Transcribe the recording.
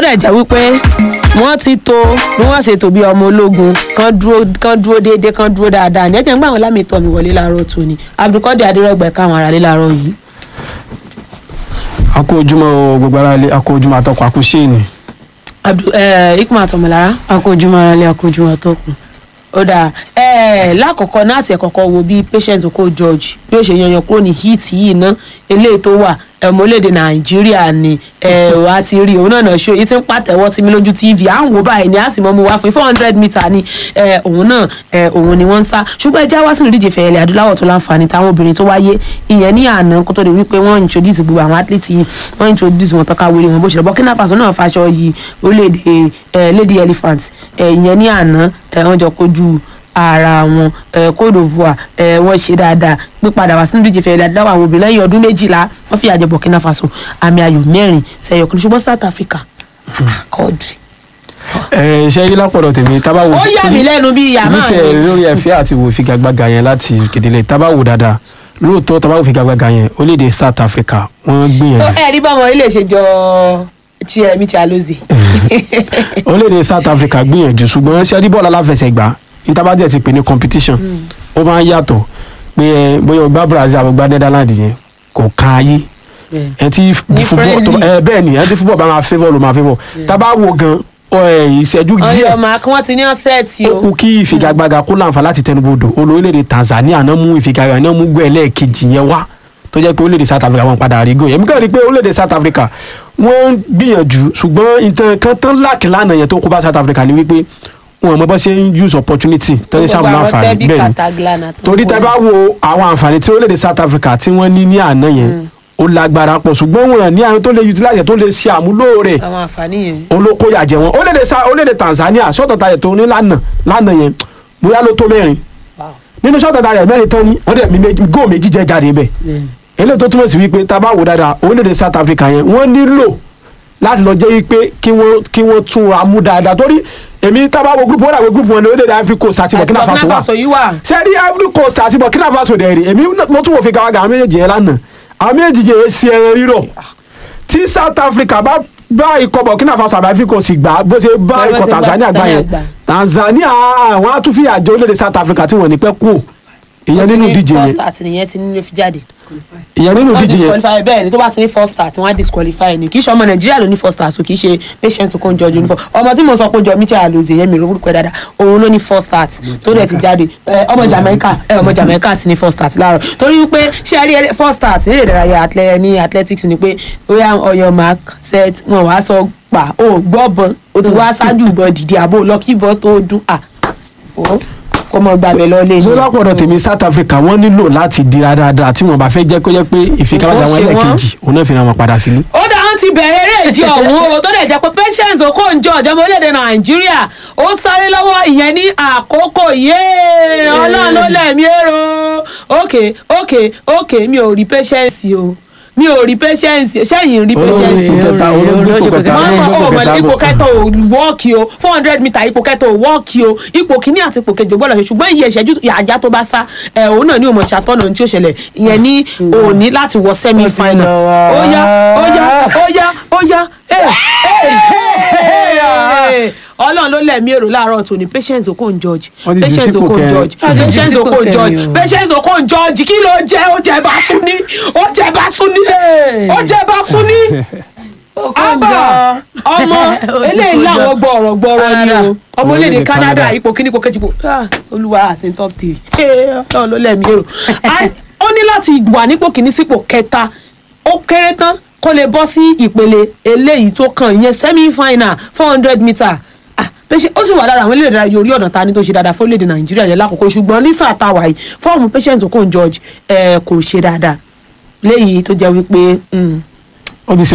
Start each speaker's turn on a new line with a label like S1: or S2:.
S1: dẹ̀ jẹ́ wípé wọ́n ti tó bí wọ́n ṣe tó bí ọmọ ológun kan dúró kan dúró déédéé kan dúró dáadáa ní ẹ̀jẹ̀ ń gbà wọn lámì tọ́ mi wọlé láàárọ̀ tòní abdulkadir adérẹ́gbẹ̀ káwọn ará lé láàárọ̀ yìí.
S2: a kó ojúmọ́ o, gbogbo ara ilé a kó ojúmọ́ àtọkọ a kó ṣéènì.
S1: Abdu- eh, ikma tọmọlára
S3: akójúmọ́ ara lé akójúmọ́ tọkùn.
S1: ó dáa eh, lákọ̀ọ́kọ́ náà àti ẹ̀kọ́kọ́ wo bí patience oko george bí ó ṣe yanyan kúrò ní heat yìí ná eléyìí tó wà ẹ̀mọ́ orílẹ̀-èdè nàìjíríà ni wà á ti rí òun náà náà ṣó yìí ti ń pàtẹ́wọ́ sí mi lójú tv à ń wò báyìí ni a sì mọ́ mu wá fún four hundred meter ni eh, òun náà eh, òun ni wọ́n ń sá ṣùgbọ́n ẹja wá sínú ìdíje fẹ̀yẹ̀lẹ̀ adúláwọ̀ tó láǹfààní táwọn obìnrin tó wáyé ìyẹn ní àná kó tó di wípé wọ́n introduce gbogbo àwọn athlete yìí wọ́n introduce wọn tọ́ka wéré wọn bó ṣe lọ burkina faso náà faṣọ yìí orílẹ̀-èdè eh, lady elephant eh, ìyẹn ní àná eh, wọ́n jọ kojú ara wọn eh, Côte d'Ivoire eh, wọ́n ṣe dáadáa pípadà wá sínú ìdíje fẹ̀yẹ̀lẹ̀ adúláwọ̀ àwọn obìnrin lẹ́yìn ọdún méjìlá wọ́n fi àjẹ burkina faso àmì ayò mẹ́rin sẹ́yọ̀ kan ṣùgbọ́n south africa kọ́ọ̀dù
S2: ẹ ṣe yí lápọ̀dọ̀ tèmi tábà wò.
S1: ó yà mí lẹ́nu bí ìyá
S2: èmi
S1: máa
S2: tiẹ̀
S1: mi.
S2: lórí ẹ̀fẹ́ àti wò figagbága yẹn láti kedele tábà wò dáadáa lóòótọ́ tábà wò figagbága yẹn orílẹ̀-èdè South Africa wọ́n gbìyànjú.
S1: ẹ rí bọ́mọ ilé ṣe jọ tiẹ̀ mi ti àlóze.
S2: orílẹ̀-èdè South Africa gbìyànjú ṣùgbọ́n ṣẹ́rí bọ́ọ̀lù aláfẹsẹ̀gbá intabadẹ ti pè ní competition ó máa ń yàtọ̀ pé ẹ bóyá o gbá Brazil àbí o gbá Netherlands yẹn kò kan ayé ẹ ti
S1: Ní
S2: football tó-
S1: friendly.
S2: ẹ bẹ́ẹ̀ ni ẹ ti football bá máa favour ló máa favour tábà wò gan ọ, ẹ, ìṣẹ́jú díẹ̀
S1: ọyọ máa kí wọ́n ti ní ọ̀sẹ̀ tí
S2: ó
S1: o.
S2: kú kí ìfigagbága kó láǹfà láti tẹnubodò olórílẹ̀-èdè Tanzania náà mú ìfigagbága náà mú gbọ́ ẹlẹ́ẹ̀kejì yẹn wá tó jẹ́ pé orílẹ̀-èdè South Africa wọn padà rí gòyè èmi kàn rí i pé orílẹ̀-èdè South Africa wọ́n ń gbìyànjú ṣùgbọ́n nǹkan kan tán láàkì lánàá yẹn tó kó bá South Africa ni wípé wọn mọ bá ṣe ń use opportunity tó ń ṣàmúlò àǹfààní bẹ́ẹ̀ ni torí tẹ́ bá wo àwọn àǹfààní tí orílẹ̀-èdè South Africa tí wọ́n ní ní àná yẹn ó lágbára pọ̀ ṣùgbọ́n wọn ní àwọn tó lè utilize tó lè ṣe àmúlò rẹ̀
S1: àwọn àǹfààní yẹn.
S2: olókóyà jẹ wọn orílẹ̀-èdè Sa- orílẹ̀-èdè Tanzania sọ́tọ̀ tayẹ̀ tó ní lánàá lánàá yẹn bóyá ló tó mẹ́rin nínú sọ́tọ̀ tayẹ̀ mẹ́rin tán ní wọ́n dẹ̀ mi méjì góò méjì jẹ́ jáde bẹ́ẹ̀ eléyìí tó túmọ̀ sí wípé tá a bá wò dáadáa orílẹ̀-èdè South Africa yẹn wọ́n nílò láti lọ jẹ́ wípé kí wọ́n kí wọ́n tún ra mú dáadáa torí èmi tá a bá wo gúrùpù wọn dàgbé gúrùpù wọn ní orílẹ̀-èdè Ivory Coast àti Burkina Faso wà
S1: yìí wà.
S2: ṣé rí Ivory Coast àti Burkina Faso dẹ̀ rí èmi mo tún wò fi gàwágà àwọn méjèèjì yẹn lánàá àwọn méjèèjì yẹn ṣe ẹran rírọ̀ tí South Africa bá bá ikọ̀ Burkina Faso àbí Ivory Coast gbà bó ṣe bá
S1: Bó ṣe
S2: ikọ̀
S1: bá
S2: Tanzania gbà
S1: Tanzania
S2: yẹn
S1: gbà.
S2: Tanzania àwọn á tún fi àjọ orílẹ̀-èdè South Africa tí wọ́n ní pẹ́ kú ìyẹn nínú ìdíje
S1: first
S2: yẹn
S1: start nìyẹn ti ní ló fi jáde.
S2: ìyẹn nínú
S1: wọ́n
S2: ìdíje yẹn
S1: disqualify bẹ́ẹ̀ ni tó bá ti ní first start wọ́n á disqualify ni kì í ṣe ọmọ nàìjíríà ló ní first start so kì í ṣe patient kò ń jọjú uniform ọmọ tí mo sọ pé jọ michel alozie yẹn mi ò rúkọ ẹ dáadáa òun ló ní first start tó dẹ̀ ti jáde ẹ, ọmọ jamaica ẹ, ọmọ jamaica ti ní first start láàárọ̀ torí wípé ṣé ẹ rí ẹ- first start ní ìdárayá athlete ní athletics ni pé bóyá ọyọ mark set wọn wàá sọ pa ó gbọ́ bọ́n o ti wá ṣáájú ìbọn dìde àbò lọ́kì bọ́ tó dún à ó kó mọ gbàgbé lọ lé
S2: so lápọ̀dọ̀ tèmi South Africa wọ́n nílò láti dira dáadáa tí wọ́n bá fẹ́ jẹ́ kó jẹ́ pé ìfigagbága
S1: Nǹkan
S2: wọn
S1: ṣe wọ́n.
S2: lẹ́ẹ̀kejì òun náà fi ra wọn padà sílé.
S1: ó dá wọn ti bẹ̀rẹ̀ eré ìje ọ̀hún o tó dẹ̀ jẹ́ pé patience okonjo ọ̀jọ̀mọ́ orílẹ̀-èdè nàìjíríà ó ń sáré lọ́wọ́ ìyẹn ní àkókò yéé ọlọ́run ló lẹ̀mí èrò òkè òkè òkè mi ò rí patience o mi ò rí patience sẹ́yìn rí patience
S2: Olórí ipò kẹta, olórí ipò kẹta,
S1: máa ń
S2: olórí
S1: kọ́
S2: ipò
S1: ọmọ
S2: kẹta
S1: ipò
S2: bọ̀.
S1: kẹta ò wọ́ọ̀kì o four hundred meter ipò kẹta ò wọ́ọ̀kì o ipò kìíní àti ipò kejì ò gbọ́dọ̀ ṣe ṣùgbọ́n iye ìṣẹ́jú àjá tó bá sá ẹ̀ òun náà ní òmò ṣàtọ́nà ohun tí ó ṣẹlẹ̀ ìyẹn ní òní láti wọ semi final
S3: lọ wá.
S1: ó yá ó yá ó yá ó yá ẹ̀ ẹ̀ ọlọ́run ló lẹ̀mí èrò láàárọ̀ tòní patience okon george
S2: Wọ́n ti jù
S1: patience
S2: sípò
S1: okon
S2: kẹrin.
S1: george
S3: Wọ́n ti jù
S1: patience
S3: sípò
S1: okon george
S3: kẹrin o.
S1: patience okon george kí ló jẹ́ ó jẹ́ bá sún ní ó jẹ́ bá sún ní ó jẹ́ bá sún ní abba ọmọ eléyìí làwọn gbọrọ gbọrọ ni o ọmọ orílẹ̀-èdè
S2: Orílẹ̀-èdè
S1: Canada
S2: Canada.
S1: ipò kíní ipò kejì ipò ah, olúwa àti top three ṣé Ọlọ́run ló lẹ̀mí èrò Ah, ó ní láti wà nípò kíní sípò kẹta ó kéré tán kó lè bọ́ sí ìpele eléyìí tó kàn ìyẹn semi final four hundred meter Ah, bẹ́ẹ̀ ṣe- ó sì wà lára àwọn orílẹ̀-èdè ayé orí ọ̀nà ta ni tó ṣe dáadáa fún orílẹ̀-èdè Nàìjíríà yẹn lákòókò ṣùgbọ́n ní sáà táwa yìí fọ́ọ̀mù Patience Okon George eh, kò ṣe dáadáa léyìí tó jẹ́ wípé mm,
S2: ó ti ṣe